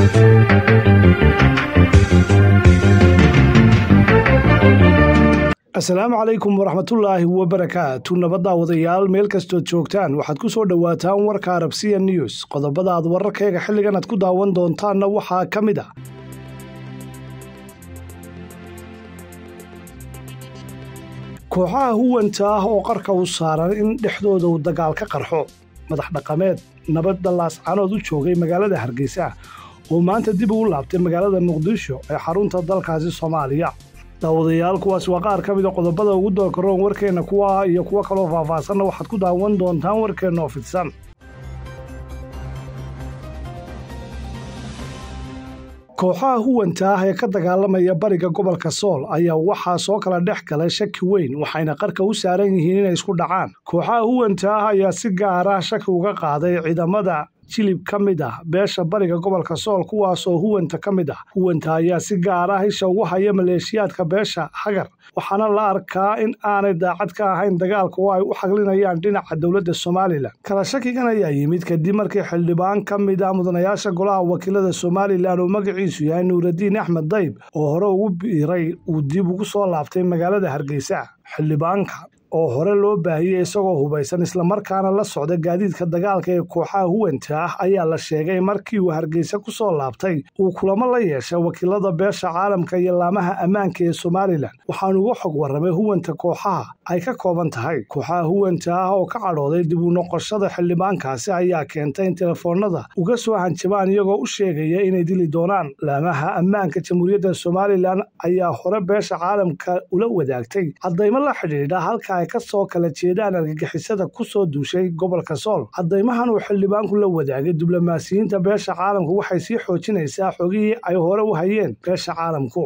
asalaamu calaykum waraxmatullaahi wabarakaatu nabadda wadayaal meel kastood joogtaan waxaad ku soo dhowaataan warka arabsiya news qodobada aad wararkayga xilligan aad ku daawan doontaanna waxaa ka mid ah kooxaha huwanta ah oo qarka u saaran in dhexdooda uu dagaal ka qarxo madax dhaqameed nabadda laascanood u joogay magaalada hargeysa oo maanta dib ugu laabtay magaalada muqdisho ee xarunta dalkaasi soomaaliya daawadayaal kuwaas waa qaar ka mida qodobada ugu doorkaroon warkeenna kuwa iyo kuwo kaloo faahfaahsanna waxaad ku daawan doontaan warkeenna oo fidsan kooxaha huwanta ah ee ka dagaalamaya bariga gobolka sool ayaa waxaa soo kala dhex galay shaki weyn waxayna qarka u saaran yihiin inay isku dhacaan kooxaha huwanta ah ayaa si gaara shaki uga qaaday ciidamada jilib ka mid ah beesha bariga gobolka sool kuwaasoo huwanta ka mid ah huwanta ayaa si gaar ah isha ugu haya maleeshiyaadka beesha hagar waxaana la arkaa in aanay daacad ka ahayn dagaalka oo ay u xaglinayaan dhinaca dowladda somalilan kala shakigan ayaa yimid kadib markii xildhibaan ka mid ah mudanayaasha golaha wakiilada somalilan oo magaciisu yahay nuuradiin axmed dayb oo hore ugu biiray uu dib ugu soo laabtay magaalada hargeysa xildhibaanka oo hore loo baahiyey isagoo hubaysan islamarkaana la socda gaadiidka dagaalka ee kooxaha huwanta ah ayaa la sheegay markii uu hargeysa ku soo laabtay uu kulamo la yeeshay wakiilada beesha caalamka iyo laamaha ammaanka ee somalilan waxaanu uga xog warramay huwanta kooxaha ay ka kooban tahay kooxaha huwanta ah oo ka cadhooday dib u noqoshada xildhibaankaasi ayaa keentay in telefoonada uga soo hanjabaan iyagoo u sheegaya inay dili doonaan laamaha ammaanka jamhuuriyadda somalilan ayaa hore beesha caalamka ula wadaagtay caddaymo la xidhiidha halka ay ka soo kala jeedaan argagixisada ku soo duushay gobolka sool caddaymahan uu xildhibaanku la wadaagay diblomaasiyiinta beesha caalamku waxay sii xoojinaysaa xogihii ay hore u hayeen beesha caalamku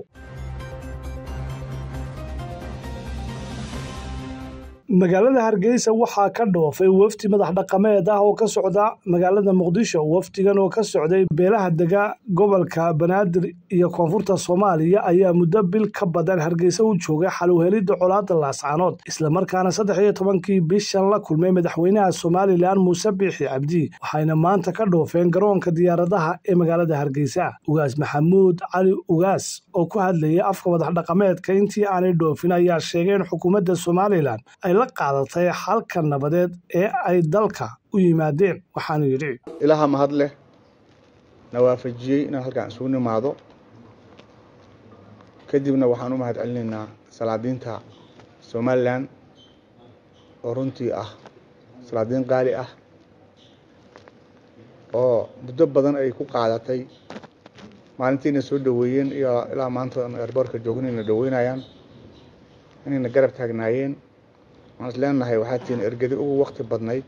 magaalada hargeysa waxaa ka dhoofay wafdi madax dhaqameed ah oo ka socda magaalada muqdisho wafdigan oo ka socday beelaha dega gobolka banaadir iyo koonfurta soomaaliya ayaa muddo bil ka badan hargeysa u joogay xaluhelidda colaada laascaanood islamarkaana saddex iyo tobankii bishan la kulmay madaxweynaha somalilan muuse biixi cabdi waxayna maanta ka dhoofeen garoonka diyaaradaha ee magaalada hargeysa ugaas maxamuud cali ugaas oo ku hadlayay afka madax dhaqameedka intii aanay dhoofin ayaa sheegay in xukuumadda somalilan ay la qaadatay xalka nabadeed ee ay dalka u yimaadeen waxaanu yidhi ilaaha mahad leh na waafajiyey inaan halkaan isugu nimaado kadibna waxaan u mahad celinaynaa salaadiinta somalilan oo runtii ah salaadiin qaali ah oo muddo badan ay ku qaadatay maalintiina soo dhoweeyeen iyo ilaa maanta erboorka joogin ayna dhoweynayaan inayna garab taagnaayeen waxaan is leenahay waxaa tihiin ergadi ugu wakti badnayd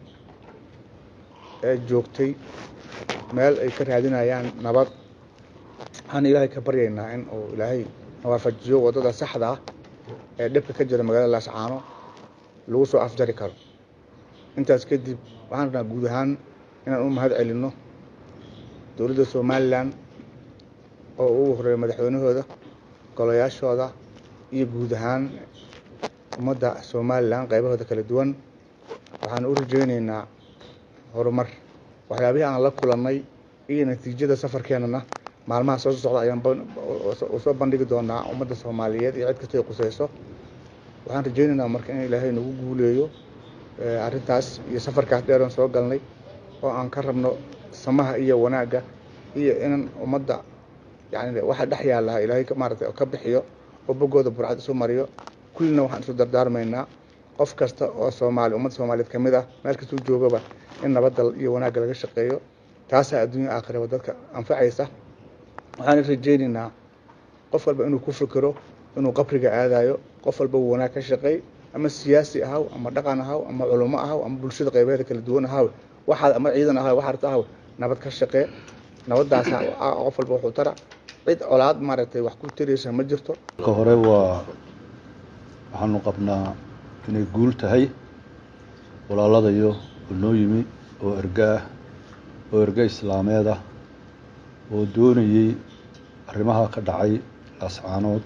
ee joogtay meel ay ka raadinayaan nabad waxaan ilaahay ka baryaynaa in uu ilaahay nawaafajiyo waddada saxda ah ee dhibka ka jira magaalada laascaano lagu soo afjari karo intaas kadib waxaan rabnaa guud ahaan inaan u mahad celinno dowladda somalilan oo ugu horeeya madaxweynahooda golayaashooda iyo guud ahaan ummadda somalilan qaybahooda kala duwan waxaan u rajaynaynaa horumar waxyaabihii aan la kulannay iyo natiijada safarkeennana maalmaha soo socda ayaan soo bandhigi doonaa ummadda soomaaliyeed iyo cid kastoo ay qusayso waxaan rajaynaynaa marka in ilaahay nagu guuleeyo arrintaas iyo safarkaas dheeroon soo galnay oo aan ka rabno samaha iyo wanaagga iyo inan ummadda yani waxa dhex yaalaha ilaahay maaragtay ka bixiyo oo boggooda burcad isu mariyo kullina waxaan isu dardaarmaynaa qof kasta oo soomaali ummadda soomaaliyeed ka mid ah meel kastuu joogaba in nabadda iyo wanaagga laga shaqeeyo taasaa adduunya aakhiraba dadka anfacaysa waxaan rajaynaynaa qof walba inuu ku fikiro inuu qabriga aadayo qof walba uu wanaag ka shaqeey ama siyaasi ahaw ama dhaqan ahaw ama culummo ahaw ama bulshada qaybaheeda kala duwan ahaw waxaad ama ciidan ahaw waxaad rabta ahaw nabad ka shaqee nabaddaasa qof walba wuxuu tara cid colaad maaragtay wax ku tiraysa ma jirto ka hore waa waxaanu qabnaa inay guul tahay walaaladayo oo noo yimi oo erga ah oo erga islaameed ah oo doonayey arrimaha ka dhacay laascaanood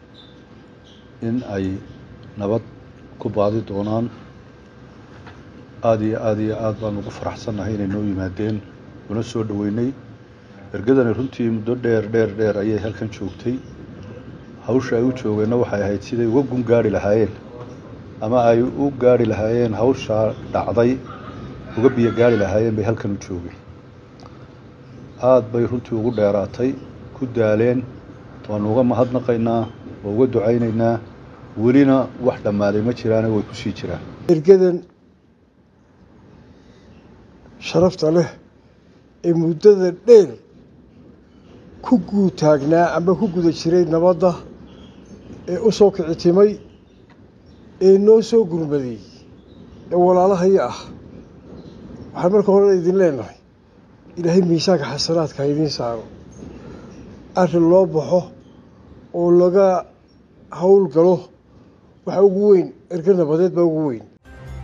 in ay nabad ku baadi doonaan aada iyo aada iyo aada baan ugu faraxsannahay inay noo yimaadeen una soo dhoweynay ergadani runtii muddo dheer dheer dheer ayay halkan joogtay hawsha ay u joogeenna waxay ahayd siday uga gun gaari lahaayeen ama ay u gaari lahaayeen hawshaa dhacday uga biyo gaari lahaayeen bay halkan u joogeen aada bay runtii ugu dheeraatay ku daaleen waanu uga mahadnaqaynaa waa uga ducaynaynaa welina wax dhammaaday ma jiraane way ku sii jiraan ergadan sharafta leh ee muddada dheer ku guutaagnaa ama ku guda jiray nabadda ee u soo kicitimay ee noo soo gurmaday ee walaalahaya ah waxaan marka hore idin leenahay ilaahay miisaanka xasanaadka ha idiin saaro arrin loo baxo oo laga hawl galo waxa ugu weyn erga nabadeed baa ugu weyn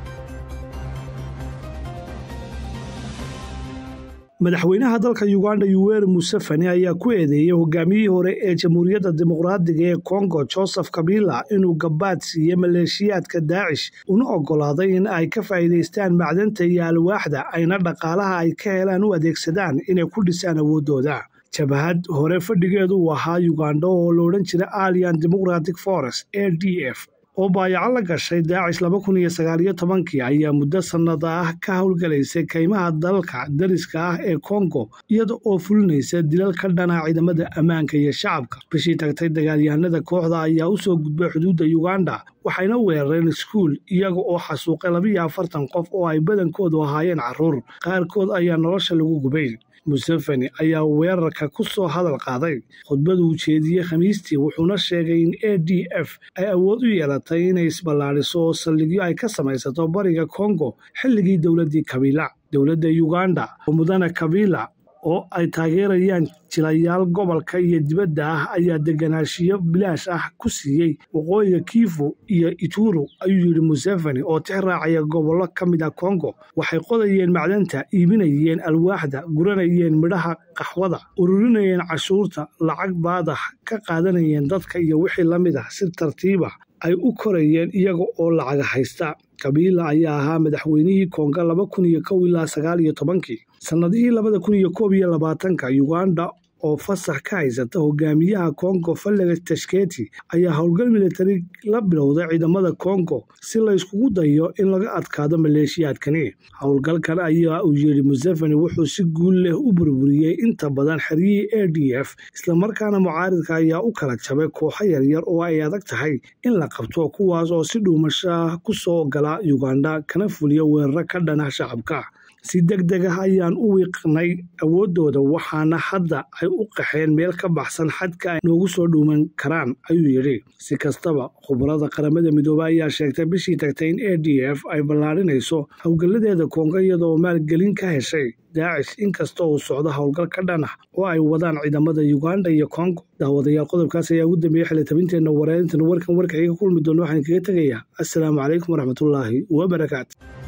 madaxweynaha dalka uganda yuweri museveni ayaa ku eedeeyey hogaamiyihii hore ee jamhuuriyadda dimuqraadiga ee kongo joseph kabila inuu gabaad siiyey maleeshiyaadka daacish una oggolaaday in ay ka faa'iidaystaan macdanta iyo alwaaxda ayna dhaqaalaha ay ka helaan u adeegsadaan inay ku dhisaan awooddooda jabahad hore fadhigeedu uu ahaa uganda oo la odhan jira alian democratic forest a d f oo baayaco la gashay daacish laba kun iyo sagaaliyo tobankii ayaa muddo sannada ah ka howlgalaysay kaymaha dalka dariska ah ee kongo iyada oo fulinaysa dilal ka dhana ciidamada ammaanka iyo shacabka bishii tagtay dagaalyahanada kooxda ayaa u soo gudbay xuduudda uganda waxayna weerareen iskuul iyaga oo xasuuqay labiiyo afartan qof oo ay badankoodu ahaayeen carruur qaarkood ayaa nolosha lagu gubay museveni ayaa weerarka ku soo hadal qaaday khudbadu uu jeediyey khamiistii wuxuuna sheegay in a d f ay awood u yeelatay inay isballaadhiso oo saldhigyo ay ka samaysato bariga kongo xilligii dowladdii kabila dowladda uganda oo mudane kabila oo ay taageerayaan jilayaal gobolka iyo dibadda ah ayaa deganaashiyo bilaash ah ku siiyey waqooyiga kiifu iyo ituru ayuu yidhi museveni oo tix raacaya gobollo ka mid a kongo waxay qodayeen macdanta iibinayeen alwaaxda guranayeen midhaha qaxwada ururinayeen cashuurta lacag baadax ka qaadanayeen dadka iyo wixii la mid ah si tartiiba ay u korayeen iyaga oo lacaga haysta kabiila ayaa ahaa madaxweynihii konga laba kun iyo kow ilaa sagaal iyo tobankii sannadihii labada kun iyo koob iyo labaatanka uganda oo fasax ka haysata hogaamiyaha kongo falega tashketi ayaa howlgal militari la bilowday ciidamada kongo si la yskugu dayo in laga adkaado maleeshiyaadkani howlgalkan ayaa uu yidhi museveni wuxuu si guul leh u burburiyey inta badan xeryihii a d f islamarkaana mucaaridka ayaa u kala jabay kooxo yaryar oo ay adag tahay in la qabto kuwaas oo si dhuumashaah ku soo gala uganda kana fuliya weeraro ka dhana shacabka si deg deg ah ayaan u wiiqnay awooddooda waxaana hadda ay u qaxeen meel ka baxsan xadka ay noogu soo dhuuman karaan ayuu yidhi si kastaba khubarada qaramada midoobey ayaa sheegtay bishii tagtay in a d f ay ballaadhinayso howlgalladeeda koonga iyadoo maalgelin ka heshay daacish inkasta uu socdo howlgal ka dhan ah oo ay wadaan ciidamada uganda iyo kongo daawadayaal qodobkaas ayaa ugu dambeeyey xilitabinteenna wareerintan warkan warka iga kulmi doona waxaan kaga tegayaa assalaamu calaykum waraxmatullaahi wabarakaatu